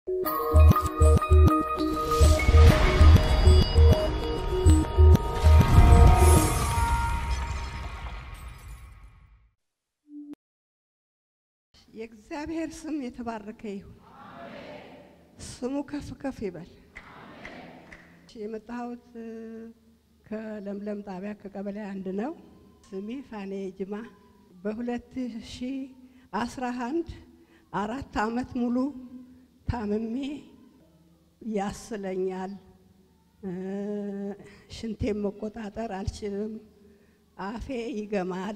የእግዚአብሔር ስም የተባረከ ይሁን። ስሙ ከፍ ከፍ ይበል። የመጣሁት ከለምለም ጣቢያ ከቀበሌ አንድ ነው። ስሜ ፋኔ ጅማ በሁለት ሺህ አስራ አንድ አራት አመት ሙሉ ታምሜ ያስለኛል። ሽንቴን መቆጣጠር አልችልም። አፌ ይገማል፣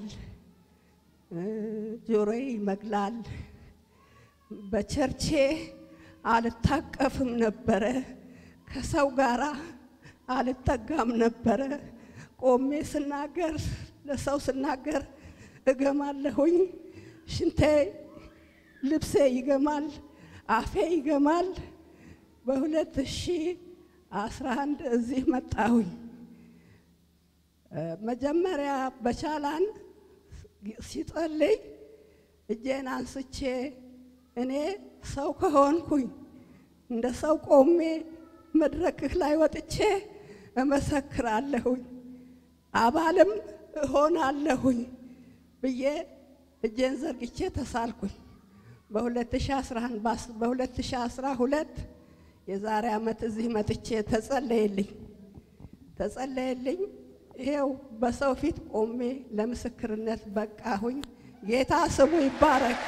ጆሮዬ ይመግላል። በቸርቼ አልታቀፍም ነበረ። ከሰው ጋራ አልጠጋም ነበረ። ቆሜ ስናገር ለሰው ስናገር እገማለሁኝ። ሽንቴ ልብሴ ይገማል፣ አፌ ይገማል። በሁለት ሺህ አስራ አንድ እዚህ መጣሁኝ። መጀመሪያ በቻላን ሲጸልይ እጄን አንስቼ እኔ ሰው ከሆንኩኝ እንደ ሰው ቆሜ መድረክህ ላይ ወጥቼ እመሰክራለሁኝ አባልም እሆናለሁኝ ብዬ እጄን ዘርግቼ ተሳልኩኝ። በ2011 በ2012 የዛሬ ዓመት እዚህ መጥቼ ተጸለየልኝ ተጸለየልኝ። ይሄው በሰው ፊት ቆሜ ለምስክርነት በቃሁኝ። ጌታ ስሙ ይባረክ።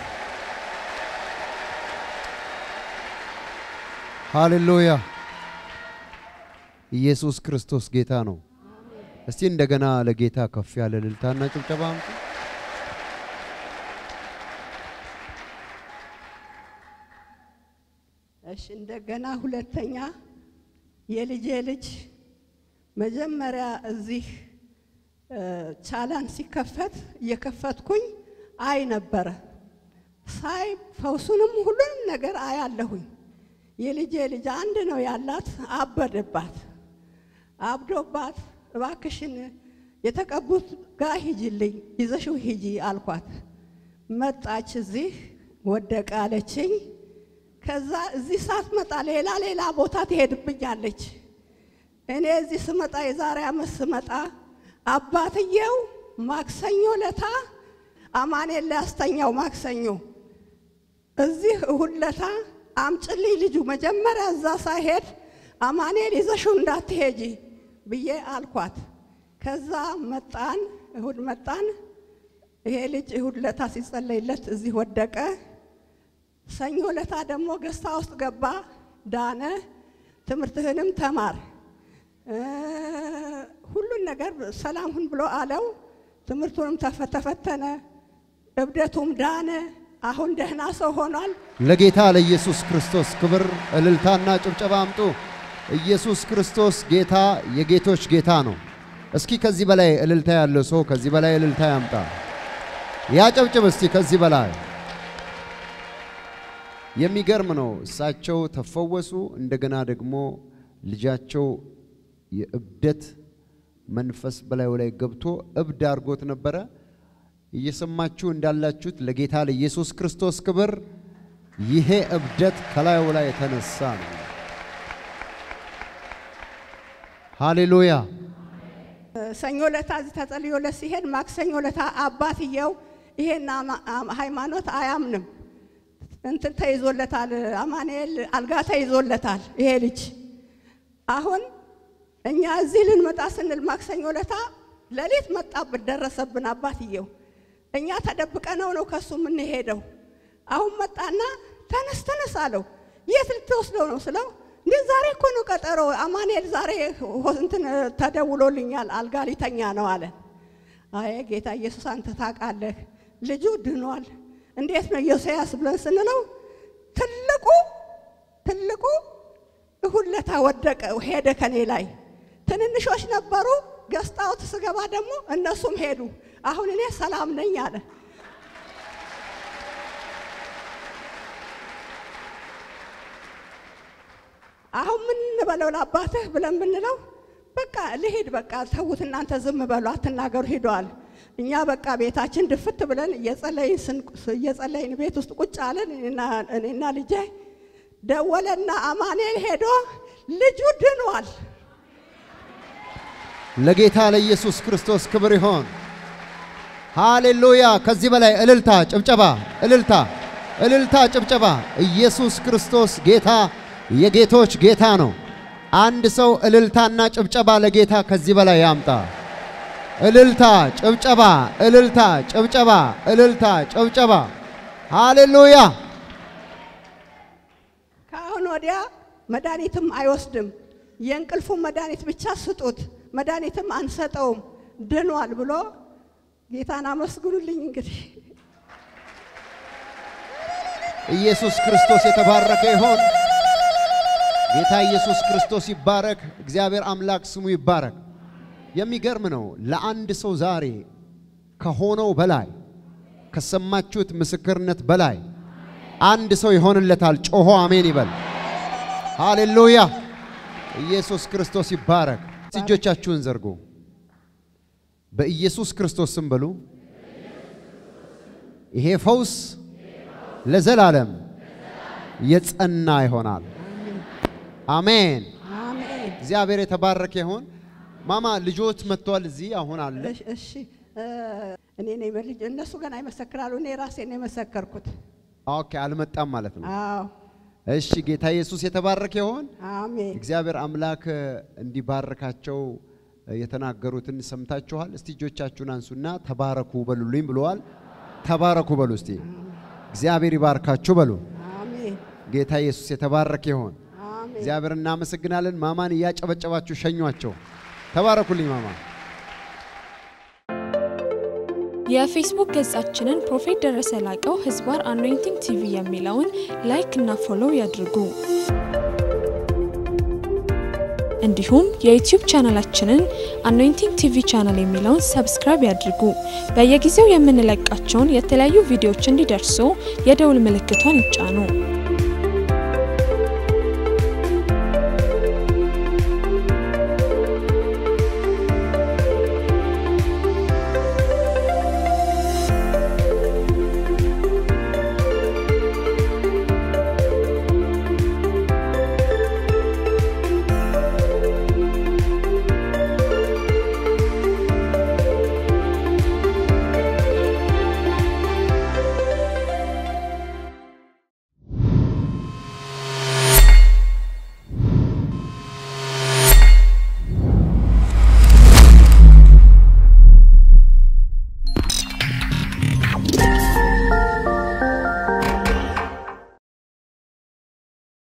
ሃሌሉያ! ኢየሱስ ክርስቶስ ጌታ ነው። እስቲ እንደገና ለጌታ ከፍ ያለ እልልታና ጭብጨባ አምጡ። እሺ፣ እንደገና ሁለተኛ የልጄ ልጅ መጀመሪያ እዚህ ቻላን ሲከፈት እየከፈትኩኝ አይ ነበረ። ሳይ ፈውሱንም ሁሉንም ነገር አያለሁኝ። የልጄ ልጅ አንድ ነው ያላት፣ አበደባት። አብዶባት እባክሽን የተቀቡት ጋር ሂጂልኝ፣ ይዘሽው ሂጂ አልኳት። መጣች፣ እዚህ ወደቀ አለችኝ። ከዛ እዚህ ሳትመጣ ሌላ ሌላ ቦታ ትሄድብኛለች። እኔ እዚህ ስመጣ የዛሬ ዓመት ስመጣ አባትየው ማክሰኞ ለታ አማኔን ሊያስተኛው ማክሰኞ እዚህ እሁድ ለታ አምጭልኝ ልጁ መጀመሪያ እዛ ሳይሄድ አማኔል ይዘሽው እንዳትሄጂ ብዬ አልኳት። ከዛ መጣን፣ እሁድ መጣን። ይሄ ልጅ እሁድ ለታ ሲጸለይለት እዚህ ወደቀ። ሰኞ ለታ ደግሞ ገዝታ ውስጥ ገባ፣ ዳነ። ትምህርትህንም ተማር ሁሉን ነገር ሰላም ሁን ብሎ አለው። ትምህርቱንም ተፈተነ፣ እብደቱም ዳነ። አሁን ደህና ሰው ሆኗል። ለጌታ ለኢየሱስ ክርስቶስ ክብር እልልታና ጭብጨባ አምጡ። ኢየሱስ ክርስቶስ ጌታ የጌቶች ጌታ ነው። እስኪ ከዚህ በላይ እልልታ ያለው ሰው ከዚህ በላይ እልልታ ያምጣ። ያጨብጭብ እስቲ ከዚህ በላይ የሚገርም ነው። እሳቸው ተፈወሱ። እንደገና ደግሞ ልጃቸው የእብደት መንፈስ በላዩ ላይ ገብቶ እብድ አድርጎት ነበረ። እየሰማችሁ እንዳላችሁት ለጌታ ለኢየሱስ ክርስቶስ ክብር ይሄ እብደት ከላዩ ላይ የተነሳ ነው። ሃሌሉያ። ሰኞ ለታ እዚህ ተጸልዮለት ሲሄድ ማክሰኞ ለታ አባትየው ይሄን ሃይማኖት አያምንም እንትን ተይዞለታል፣ አማኑኤል አልጋ ተይዞለታል ይሄ ልጅ አሁን እኛ እዚህ ልንመጣ ስንል ማክሰኞ ለታ ሌሊት መጣብን፣ ደረሰብን አባትየው። እኛ ተደብቀነው ነው ከሱ የምንሄደው። አሁን መጣና ተነስ ተነስ አለው። የት ልትወስደው ነው ስለው እንዴ ዛሬ እኮ ነው ቀጠሮ፣ አማኑኤል ዛሬ እንትን ተደውሎልኛል፣ አልጋ ሊተኛ ነው አለ። አይ ጌታ ኢየሱስ አንተ ታውቃለህ፣ ልጁ ድኗል። እንዴት ነው ኢዮስያስ ብለን ስንለው ትልቁ ትልቁ እሁድ ለታ ወደቀ ሄደ ከኔ ላይ ትንንሾች ነበሩ። ገዝታውት ስገባ ደግሞ እነሱም ሄዱ። አሁን እኔ ሰላም ነኝ አለ። አሁን ምን እንበለው ለአባትህ ብለን ብንለው በቃ ልሂድ፣ በቃ ተዉት እናንተ ዝም በሉ አትናገሩ፣ ሂደዋል። እኛ በቃ ቤታችን ድፍት ብለን እየጸለይን ቤት ውስጥ ቁጭ አለን እኔና ልጄ ደወለና አማኑኤል ሄዶ ልጁ ድኗል። ለጌታ ለኢየሱስ ክርስቶስ ክብር ይሆን። ሃሌሉያ! ከዚህ በላይ እልልታ፣ ጭብጨባ፣ እልልታ፣ እልልታ፣ ጭብጨባ። ኢየሱስ ክርስቶስ ጌታ የጌቶች ጌታ ነው። አንድ ሰው እልልታና ጭብጨባ ለጌታ ከዚህ በላይ ያምጣ። እልልታ፣ ጭብጨባ፣ እልልታ፣ ጭብጨባ፣ እልልታ፣ ጭብጨባ። ሃሌሉያ! ከአሁን ወዲያ መድኃኒትም አይወስድም። የእንቅልፉን መድኃኒት ብቻ ስጡት፣ መድኃኒትም አንሰጠውም፣ ድኗል ብሎ ጌታን አመስግኑልኝ። እንግዲህ ኢየሱስ ክርስቶስ የተባረከ ይሆን። ጌታ ኢየሱስ ክርስቶስ ይባረክ። እግዚአብሔር አምላክ ስሙ ይባረክ። የሚገርም ነው። ለአንድ ሰው ዛሬ ከሆነው በላይ ከሰማችሁት ምስክርነት በላይ አንድ ሰው ይሆንለታል። ጮሆ አሜን ይበል። ሃሌሉያ! ኢየሱስ ክርስቶስ ይባረክ። እጆቻችሁን ዘርጉ። በኢየሱስ ክርስቶስ ስም በሉ። ይሄ ፈውስ ለዘላለም የጸና ይሆናል። አሜን። አሜን። እግዚአብሔር የተባረከ ይሆን። ማማ ልጆት መጥቷል። እዚህ አሁን አለ። እሺ፣ እሺ እ እኔ ነኝ በልጅ እነሱ ገና ይመሰክራሉ። እኔ ራሴ ነው የመሰከርኩት። ኦኬ፣ አልመጣም ማለት ነው። አዎ፣ እሺ፣ ጌታ ኢየሱስ የተባረከ ይሆን። አሜን። እግዚአብሔር አምላክ እንዲባርካቸው የተናገሩትን ሰምታችኋል። እስቲ እጆቻችሁን አንሱና ተባረኩ በሉልኝ ብለዋል። ተባረኩ በሉ እስቲ። እግዚአብሔር ይባርካችሁ በሉ። አሜን። ጌታ ኢየሱስ የተባረከ ይሆን። አሜን። እግዚአብሔር እናመሰግናለን። ማማን እያጨበጨባችሁ ሸኟቸው። ተባረኩልኝ ማማ። የፌስቡክ ገጻችንን ፕሮፌት ደረሰ ላቀው ህዝባር አኖይንቲንግ ቲቪ የሚለውን ላይክ እና ፎሎው ያድርጉ። እንዲሁም የዩቲዩብ ቻናላችንን አኖይንቲንግ ቲቪ ቻናል የሚለውን ሰብስክራይብ ያድርጉ። በየጊዜው የምንለቃቸውን የተለያዩ ቪዲዮዎች እንዲደርሱ የደውል ምልክቷን ይጫኑ።